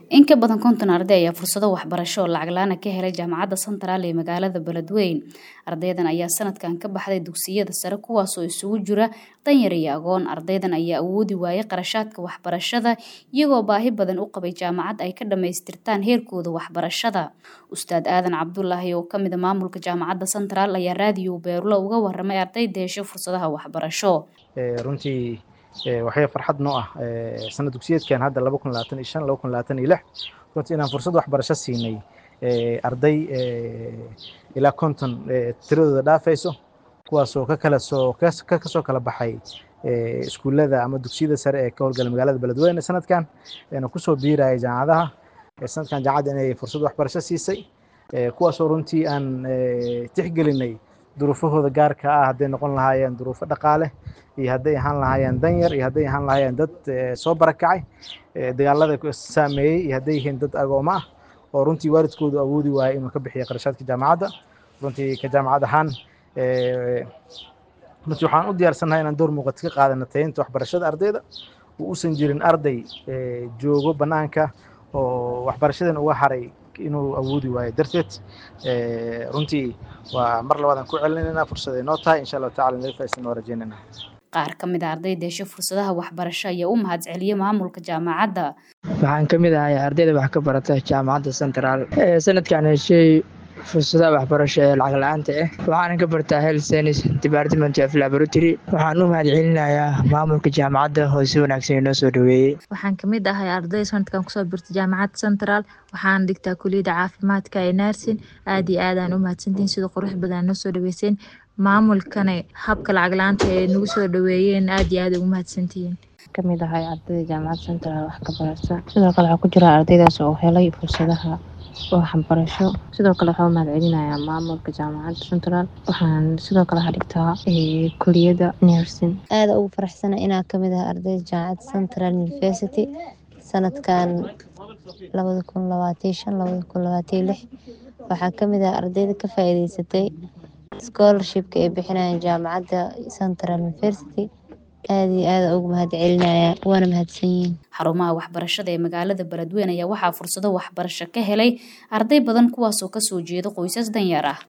in ka badan konton arday ayaa fursado waxbarasho oo lacag la-aan ka helay jaamacadda Central ee magaalada Beledweyne ardaydan ayaa sanadkan ka baxday dugsiyada sare kuwaasoo isugu jira danyar iyo agoon ardaydan ayaa awoodi waayay qarashaadka waxbarashada iyagoo baahi badan u qabay jaamacad ay ka dhamaystirtaan heerkooda waxbarashada ustaad aadan cabdulaahi oo kamid a maamulka jaamacadda Central ayaa raadiyo beerulo uga waramay ardayda hesho fursadaha waxbarasho runtii waxay farxad noo ah sanad dugsiyeedkan hadda laba kun labaatan iyo shan laba kun labaatan iyo lix runtii inaan fursad waxbarasho siinay arday ilaa konton tiradooda dhaafayso kuwaasoo ka kala soo ka kasoo kala baxay iskuullada ama dugsiyada sare ee ka howlgala magaalada beledweyne sanadkan eena kusoo biiraya jaamacadaha sanadkan jaamacadda inay fursad waxbarasho siisay kuwaasoo runtii aan tixgelinay duruufahooda gaarka ah hadday noqon lahaayeen duruufo dhaqaale iyo hadday ahaan lahaayeen danyar iyo hadday ahaan lahaayeen dad soo barakacay dagaalada saameeyey iyo hadday yihiin dad agooma ah oo runtii waalidkoodu awoodi waayay inuu ka bixiyo qarashaadka jaamacadda runtii ka jaamacad ahaan runtii waxaan u diyaarsannahay inaan door muuqata ka qaadano tayaynta waxbarashada ardayda oo uusan jirin arday joogo bannaanka oo waxbarashadan uga haray inuu awoodi waayo darteed runtii waa mar labaadaan ku celinaynaa fursaday noo tahay insha allahu tacala naga faa'iidaysan waa rajaynaynaa qaar ka mid a ardayda hesho fursadaha waxbarasho ayaa u mahadceliyey maamulka jaamacadda waxaan ka mid ahay ardayda wax ka barata jaamacadda central sanadkan heshay fursadaha waxbarasho ee lacag la-aanta ah waxaana ka bartaa health science department of laboratory waxaan u mahadcelinayaa maamulka jaamacadda oo si wanaagsan inoo soo dhaweeyey waxaan kamid ahay arday sanadkan kusoo birta jaamacadda central waxaana dhigtaa kuliyadda caafimaadka ee narsin aada iyo aadaan u mahadsantihiin sida qurux badan noo soo dhaweyseen maamulkana habka lacag la-aanta ee nagu soo dhaweeyeen aada iyo aada ugu mahadsantihiin kamid ahay ardayda jaamacadda central wax ka barata sidoo kale waxaa ku jira ardaydaas oo helay fursadaha waxbarasho sidoo kale waxaa u mahadcelinayaa maamulka jaamacadda central waxaan sidoo kale hadhigtaa kuliyadda nursing aada ugu faraxsana inaa kamid ah ardayda jaamacadda central university sanadkan labada kun labaatan shan labada kun labaatan lix waxaa kamid ah ardayda ka faa-iideysatay scholarshipka ay bixinayaan jaamacadda central university aada iyo aada ugu mahad celinaya waana mahadsan yihiin xarumaha waxbarashada ee magaalada beledweyne ayaa waxaa fursado waxbarasho ka helay arday badan kuwaasoo kasoo jeeda qoysas danyar ah